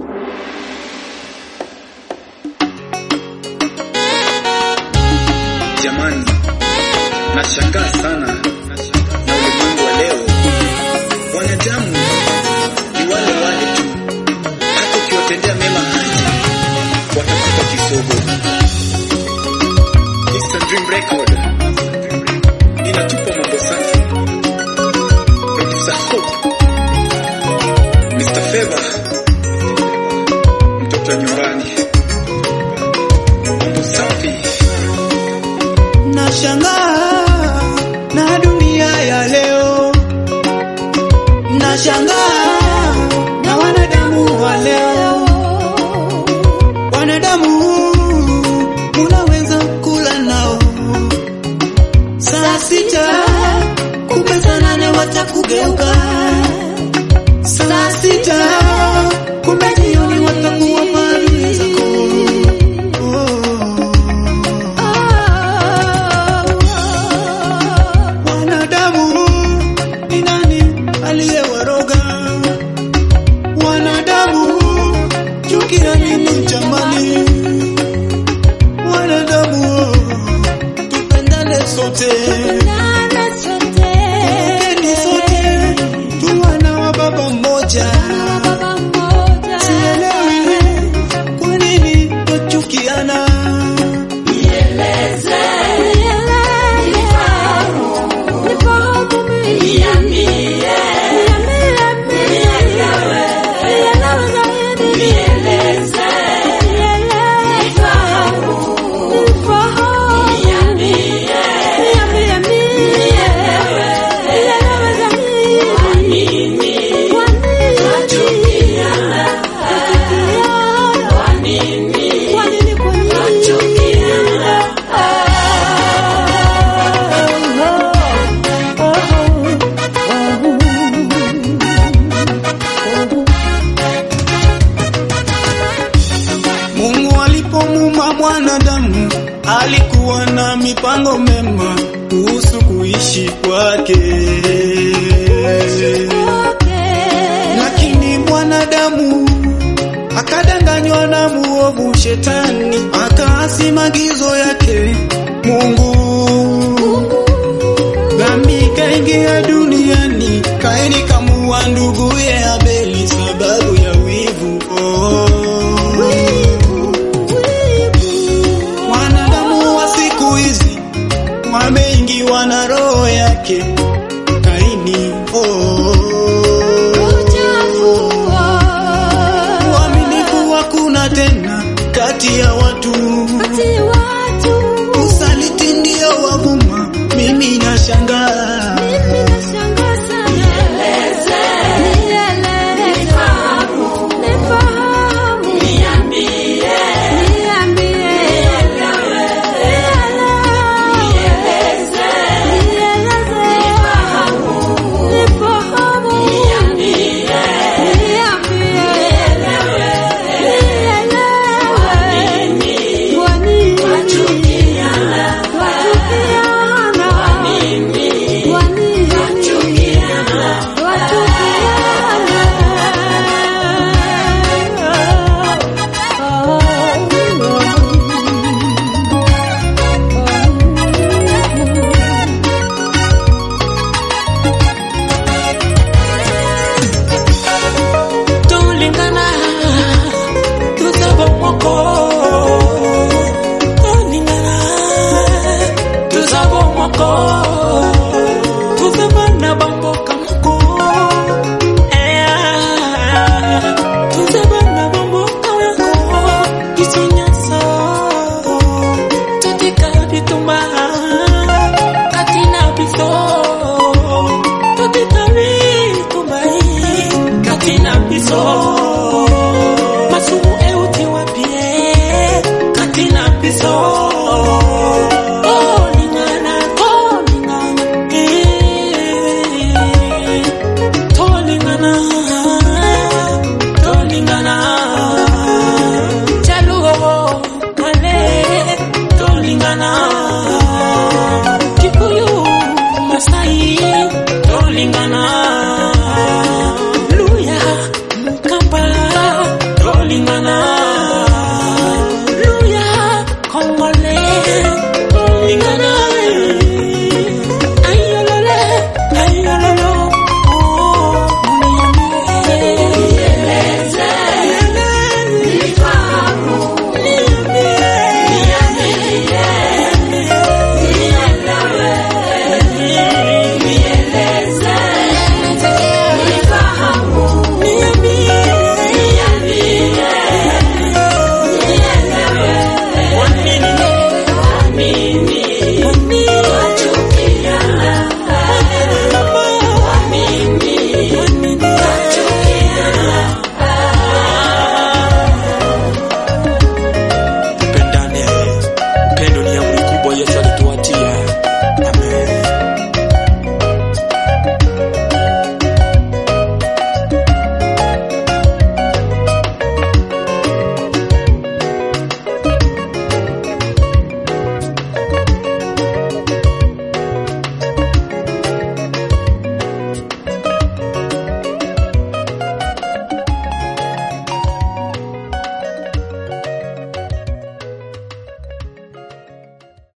Jamani, nashangaa sana na ulimwengu wa leo. Wanadamu ni wale wale tu, hata ukiwatendea mema hata watakupa kisogo. Mr. Dream Record inatupa mambo safi. Producer Hope, Mr. Favor, mtoto wa nyumbani, mambo safi. Nashangaa na dunia ya leo, nashangaa na wanadamu wa leo. Wanadamu unaweza kula nao saa sita, kumbe saa nane watakugeuka. Saa sita, kumbe jioni watakuwa maadui zako. Wanadamu ni nani aliyewaroga? Wanadamu chukia nini jamani? Wanadamu tupendane sote, kumbukeni sote tu wana wa baba mmoja. Sielewi kwa nini twachukiana. Mungu alipomuumba mwanadamu alikuwa na mipango mema kuhusu kuishi kwake, lakini mwanadamu akadanganywa na muovu shetani, akaasi maagizo yake Mungu. Dhambi ikaingia duniani, Kaini kamuua nduguye Abeli sababu ya wivu. Oh. Wanadamu wa siku hizi wameingiwa na roho yake Kaini. Oh. Uaminifu hakuna tena kati ya